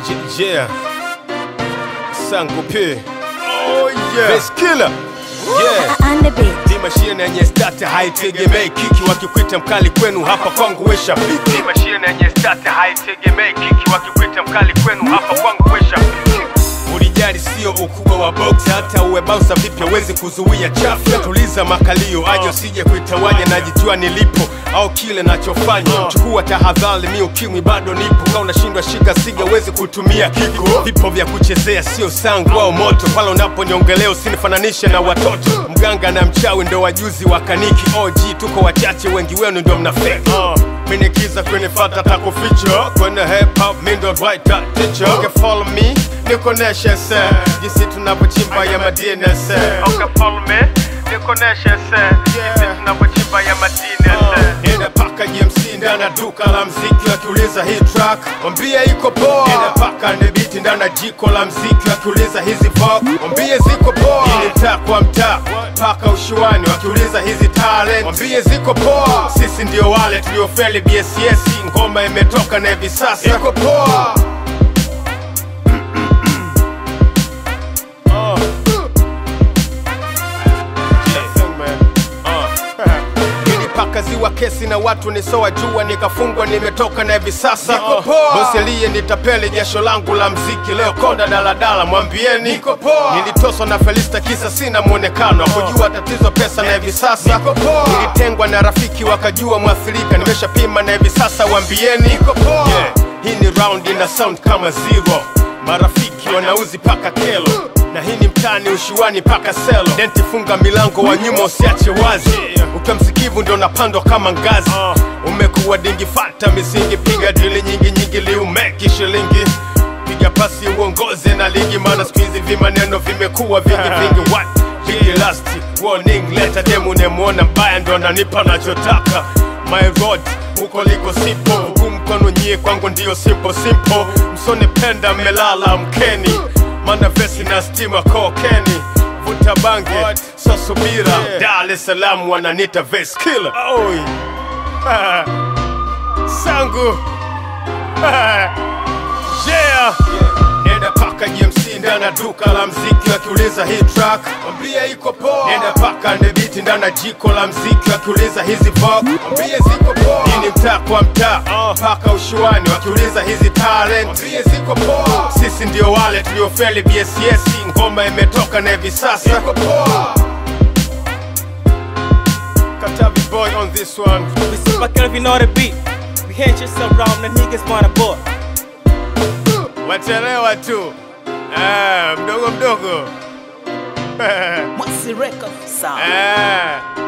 Yeah. Sangu P. Oh yeah. Best killer. Yeah. on the beat. Ni mashine yenye stata haitegemei kiki, wakikwita mkali kwenu hapa kwangu wesha piki. Ni mashine yenye stata haitegemei kiki, wakikwita mkali kwenu hapa kwangu wesha piki. Ulijali sio ukubwa wa box, hata uwe bausa vipi hawezi kuzuia chafu. Tuliza makalio, aje usije kuitawanya, najijua nilipo au kile nachofanya. Chukua tahadhari, mi ukimwi bado nipo. Kama unashindwa shika siga, uwezi kutumia kiko. Vipo vya kuchezea, sio sangu au moto. Pale unaponiongelea usinifananishe na watoto. Mganga na mchawi ndo wajuzi wa kaniki. OG tuko wachache, wengi wenu ndio mna fake. Uh. Minikiza kwenye fata takuficha kwenye hip hop mi ndo right that teacher. Okay, follow me nikoneshe se jinsi tunavyochimba ya madini se. Okay, follow me nikoneshe se jinsi tunavyochimba ya madini se. Nenda paka GMC ndani ya duka la mziki wakiuliza hii track wambie iko poa. Nenda paka ndebiti ndani ya jiko la mziki wakiuliza hizi vok wambie ziko poa. Ili mtaa kwa mtaa paka ushuani wakiuliza hizi talent wambie ziko poa. Sisi ndio wale tuliofeli BSS, ngoma imetoka na hivi sasa iko poa. Uh. Nilipaka ziwa kesi na watu nisoa jua, nikafungwa nimetoka na hivi sasa bosi aliye nitapeli jasho langu la mziki leo konda daladala, mwambieni niko poa. Nilitoswa na Felista kisa sina mwonekano, kujua tatizo pesa na hivi sasa nilitengwa na rafiki wakajua mwathirika, nimeshapima na hivi sasa wambieni niko poa. Yeah. Hii ni round ina sound kama zero, marafiki wanauzi paka kelo na hii ni mtani ushiwani paka selo denti funga milango wa nyuma usiache wazi ukiwa msikivu ndio unapandwa kama ngazi umekuwa dingi fata misingi piga dili nyingi nyingi liumeki shilingi piga pasi uongoze na ligi maana siku hizi vimaneno vimekuwa vingi vingi what big last warning letter demu nemwona mbaya ndo ananipa nachotaka my road huko liko sipo huku mkono nyie kwangu ndio simple simple msone penda mmelala mkeni mana vesi na stima kokeni vuta bange so subira Dar es Salaam wananita vest killer Oi. Ah. sangu Ah. yeah. Nenda paka GMC ndani ya duka la mziki wakiuliza hii track wambie iko poa. Nenda paka ndebiti ndani ya jiko la mziki wakiuliza hizi vok wambie ziko poa. Hii ni mtaa kwa mtaa paka ushuani wakiuliza hizi talent wambie ziko poa. Sisi ndio wale tuliofeli BSS, ngoma imetoka na hivi sasa iko poa. Katavi boy on this one. We super Kelvin on the beat. We hit yourself around the niggas wanna boy. Wachelewa tu ah, mdogo mdogo What's the record? Sound. ah.